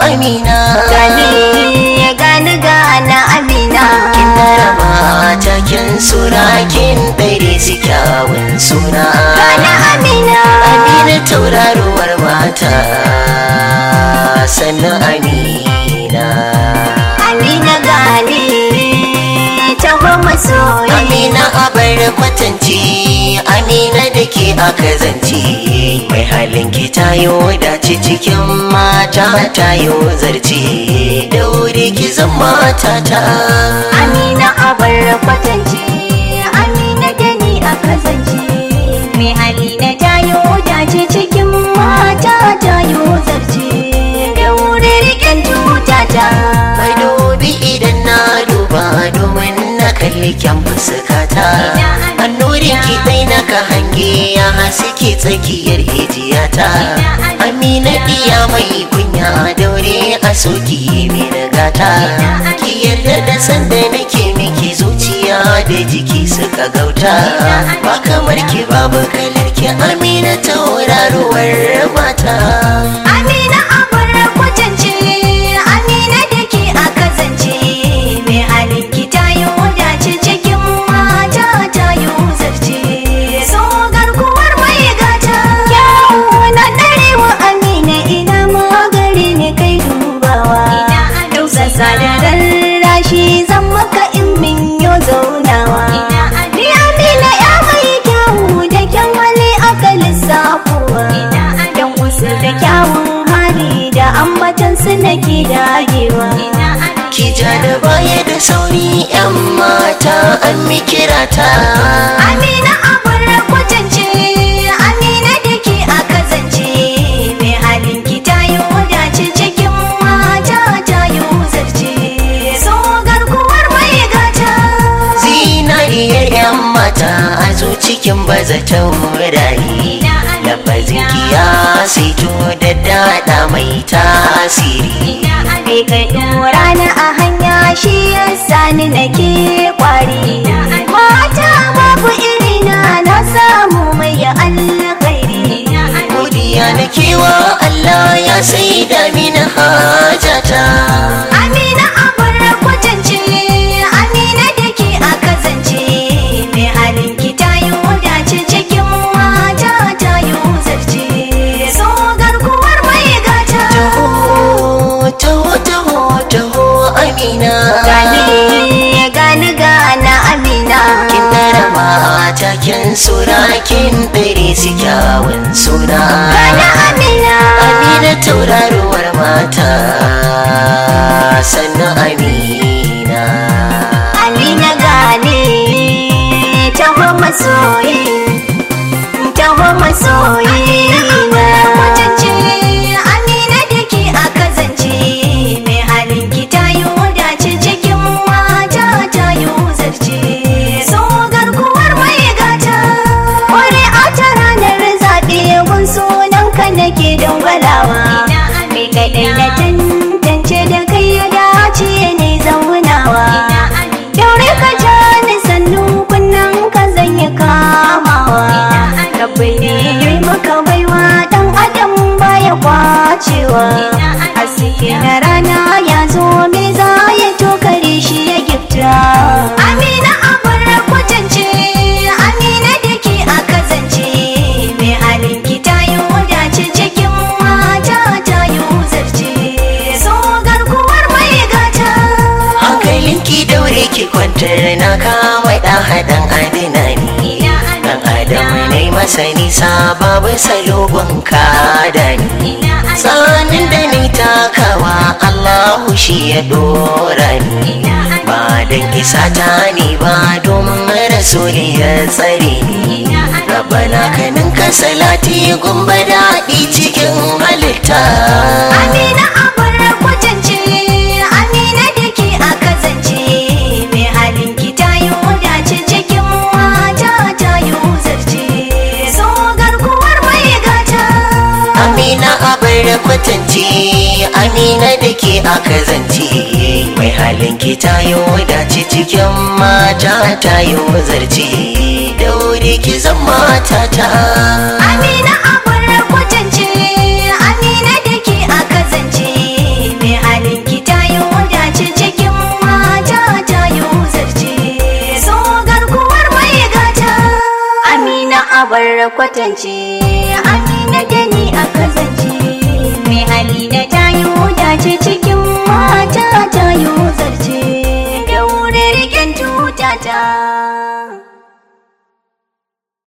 amina gani gani gana amina kin darama taken suna kin ɗare su kyawun suna gana amina amina tauraruwar mata sannan amina amina gani taho masoyi amina abar kwatanci amina da ke aka zance mai halin ki tayo dace cikin mata tayo zarce da wuri ki zama matata amina abar kwatance amina da ni a kasance mai hali na tayo dace cikin mata tayo zarce da wuri riƙen tutata mai dubi idan na duba domin na kalli kyan fuskata annurin ki dai na ka hange ya haske tsakiyar hijiyata amina iya mai kunya daure a soki mai nagata ki yarda da sanda nake miki zuciya da jiki suka gauta ba kamar ki babu kalar ki amina tauraruwar mata amina abar kwatance amina da ke a kasance mai halin ki tayo dace cikin mata tayo zarce so garkuwar mai gata yawo na darewa amina ina magari ne kai dubawa tausasa da rarrashi zan maka in min yo zaunawa ni amina ya mai kyawu da kyan hali aka lissafuwa dan usu da kyawun hali da ambatan su nake dagewa Ki ja da baya da sauri 'yan mata an mi kirata. amina abar kwatance amina da ke a kazance mai halin ki tayo dace cikin mata tayo zarce so garkuwar mai gata Zinariyar 'yan mata a zo cikin baza taurari. Lafazin kiya saito da daɗa mai tasiri. kai kai dora na a hanya shi yasa ni nake kwari mata babu irina na samu mai alkhairi Godiya na kewa Allah ya sai da min hajata. amina abar kwatance amina da ke a kazance mai halin ki tayo dace cikin mata tayo zarce so garkuwar mai gata Taho, taho, taho, taho, Amina. gani gani gana amina kin darama taken suna kin ɗare su kyawun suna gana amina amina tauraruwar mata sannan amina amina gani taho masoyi taho masoyi na kwatance amina da ke a kazance mai halin ki tayo dace cikin mata tayo zarce so garkuwar mai gata wani a ta ranar zaɓe gun sunan ka nake dangwalawa mai kaɗai na tantance da kai ya dace ne zaunawa daure ka ja ni sannu kunnan ka zan yi kamawa rabbi ne yi maka baiwa dan adam baya kwacewa haske na rana ya zo me za ya tokare shi ya gifta amina abar kwatance amina da ke a kazance mai halin ki tayo dace cikin mata tayo zarce so garkuwar mai gata hankalin ki daure ki kwantar na kama ɗan haɗan adina ni ɗan adam ne masa nisa babu salogon kada ni tsanin da ni takawa Allahu shi ya dora ni ba dan isa ta ni ba domin rasuli ya tsare ni rabana kanin ka salati gumba daɗi cikin halitta Amina abar kwatance Amina da ke a kazance mai halin ki tayo dace cikin mata tayo zarce so garkuwar mai gata Amina abar kwatance Amina da ke aka zance mai halin ki tayo dace cikin mata tayo zarce da wuri ki zama tata Amina abar kwatance Amina da ke a kazance kwatance amina da ni a kazance mai hali da tayo dace